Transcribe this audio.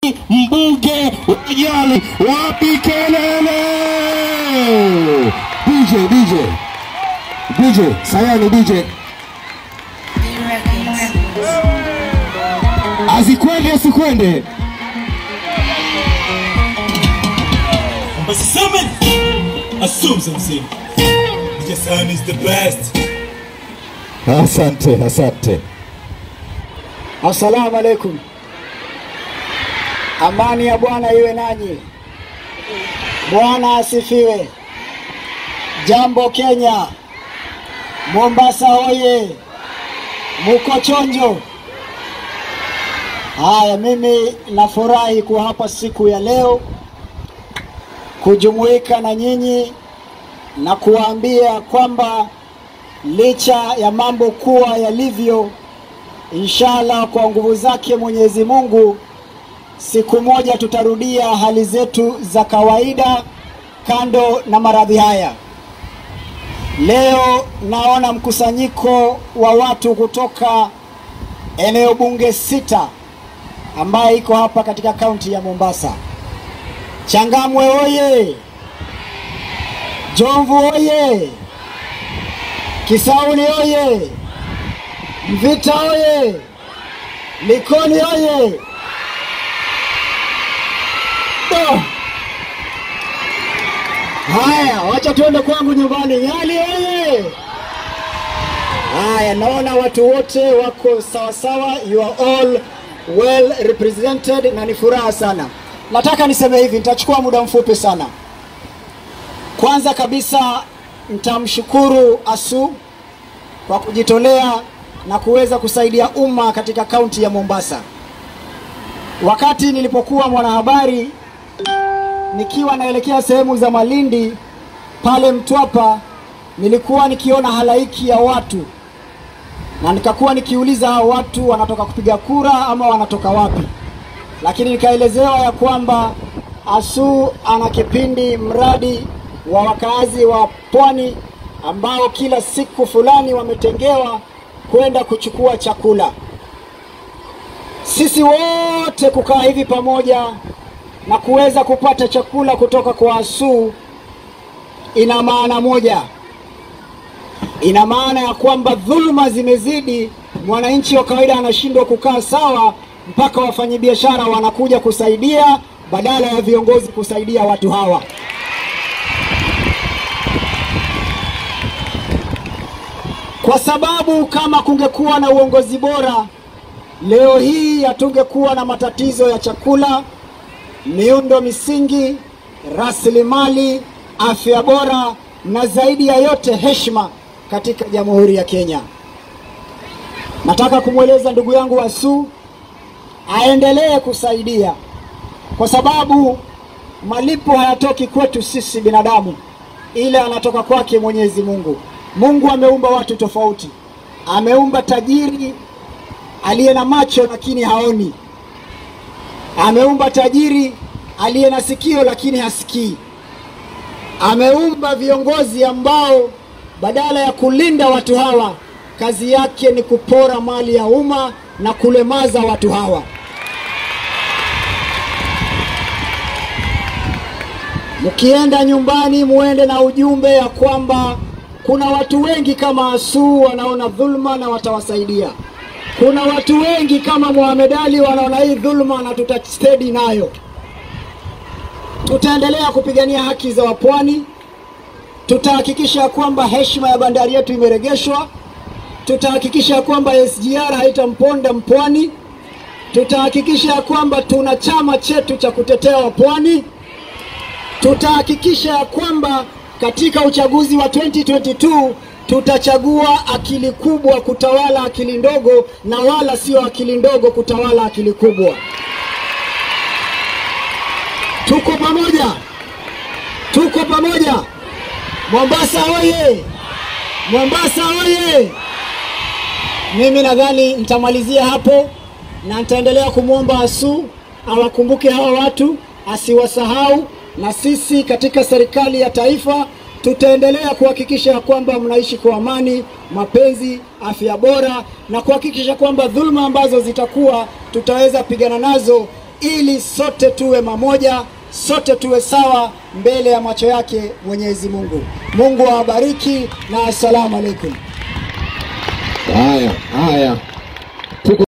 mbunge wa Nyali, wapi kelele? DJ, DJ, DJ, sayani DJ, azikwende asikwende Basi Simon assume something. DJ Sam is the best. Asante, asante. Assalamu alaikum. Amani ya Bwana iwe nanyi. Bwana asifiwe. Jambo Kenya. Mombasa hoye. Muko chonjo. Haya, mimi nafurahi kuwa hapa siku ya leo kujumuika na nyinyi na kuwaambia kwamba licha ya mambo kuwa yalivyo Inshallah, kwa nguvu zake Mwenyezi Mungu, siku moja tutarudia hali zetu za kawaida, kando na maradhi haya. Leo naona mkusanyiko wa watu kutoka eneo bunge sita ambaye iko hapa katika kaunti ya Mombasa. Changamwe oye! Jomvu oye! Kisauni oye! Mvita oye! Likoni oye! Do! Haya, wacha tuende kwangu nyumbani. Nyali oye! Haya, naona watu wote wako sawa sawa, you are all well represented na ni furaha sana. Nataka niseme hivi, nitachukua muda mfupi sana. Kwanza kabisa nitamshukuru Asu kwa kujitolea na kuweza kusaidia umma katika kaunti ya Mombasa. Wakati nilipokuwa mwanahabari nikiwa naelekea sehemu za Malindi pale Mtwapa, nilikuwa nikiona halaiki ya watu na nikakuwa nikiuliza hao watu wanatoka kupiga kura ama wanatoka wapi, lakini nikaelezewa ya kwamba Asu ana kipindi mradi wa wakazi wa pwani ambao kila siku fulani wametengewa kwenda kuchukua chakula. Sisi wote kukaa hivi pamoja na kuweza kupata chakula kutoka kwa Asu ina maana moja, ina maana ya kwamba dhuluma zimezidi, mwananchi wa kawaida anashindwa kukaa sawa, mpaka wafanyabiashara wanakuja kusaidia badala ya viongozi kusaidia watu hawa. kwa sababu kama kungekuwa na uongozi bora leo hii hatungekuwa na matatizo ya chakula, miundo misingi, rasilimali, afya bora na zaidi ya yote heshima katika Jamhuri ya Kenya. Nataka kumweleza ndugu yangu Asu aendelee kusaidia, kwa sababu malipo hayatoki kwetu sisi binadamu, ile anatoka kwake Mwenyezi Mungu. Mungu ameumba watu tofauti. Ameumba tajiri aliye na macho lakini haoni. Ameumba tajiri aliye na sikio lakini hasikii. Ameumba viongozi ambao badala ya kulinda watu hawa, kazi yake ni kupora mali ya umma na kulemaza watu hawa. Mkienda nyumbani, muende na ujumbe ya kwamba kuna watu wengi kama Asu wanaona dhulma na watawasaidia. Kuna watu wengi kama Mohamed Ali wanaona hii dhulma na tutastedi nayo. Tutaendelea kupigania haki za wapwani, tutahakikisha kwamba heshima ya bandari yetu imeregeshwa, tutahakikisha kwamba SGR haitamponda mpwani, tutahakikisha kwamba tuna chama chetu cha kutetea wapwani, tutahakikisha ya kwamba katika uchaguzi wa 2022 tutachagua akili kubwa kutawala akili ndogo na wala sio akili ndogo kutawala akili kubwa. Tuko pamoja, tuko pamoja. Mombasa oye! Mombasa oye! Mimi nadhani nitamalizia hapo na nitaendelea kumwomba Asu awakumbuke hawa watu, asiwasahau na sisi katika serikali ya taifa tutaendelea kuhakikisha ya kwamba mnaishi kwa amani, mapenzi, afya bora na kuhakikisha kwamba dhuluma ambazo zitakuwa tutaweza pigana nazo ili sote tuwe mamoja, sote tuwe sawa mbele ya macho yake Mwenyezi Mungu. Mungu awabariki na assalamu alaikum. Haya, haya.